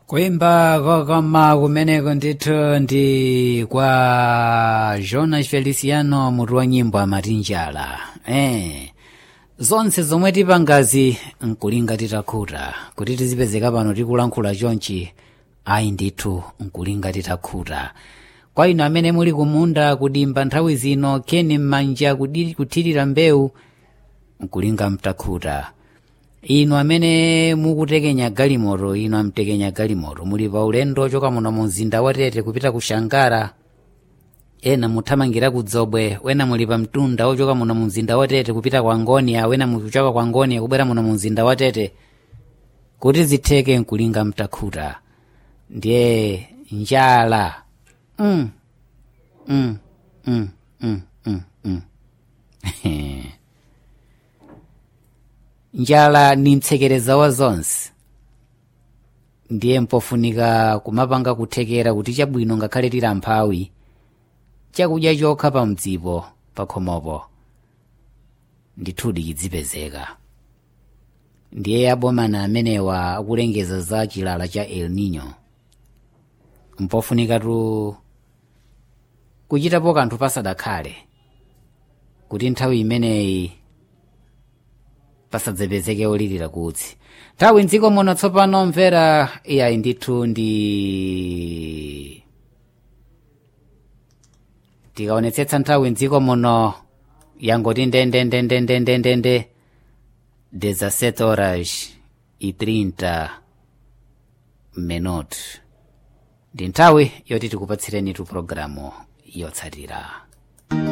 kuimba kokoma kumeneko ndithu ndi kwa jonas feliciano mutu wa nyimbo amati njala eh. zonse zomwe tipangazi nkulinga titakhuta kuti tizipezeka pano tikulankhula chonchi ayi ndithu nkulinga titakhuta kwa inu amene muli kumunda kudimba nthawi zino keni m'manja kudi- kuthirira mbewu nkulinga mtakhuta inu amene mukutekenya galimoto inu amtekenya galimoto muli pa ulendo ochoka muno mu mzinda wa tete kupita ku shangara ena muthamangira ku dzobwe wena muli pa mtunda ochoka muno mu mzinda wa tete kupita kwa ngonia wena mukuchoka kwa ngonia kubwera muno mu mzinda wa tete kuti zitheke nkulinga mtakhuta ndiye njala mm. Mm. Mm. Mm. Mm. Mm. njala ni mtsekereza wa zonse ndiye mpofunika kumapanga kuthekera kuti chabwino ngakhale tili amphawi chakudya chokha pa mdzipo pakhomopo ndithudi chidzipezeka ndiye abomana amenewa akulengeza za chilala cha el nino mpofunikatu kuchitapo kanthu pasadakhale kuti nthawi imeneyi pasadzapezeke olirira kutsi nthawi mdziko muno tsopano mvera iyayi ndithu ndi tikaonetsetsa nthawi mdziko muno yangoti ndendendendendendendende 17 horas e 30 minute ndi nthawi yoti tikupatsireni tu programu yotsatira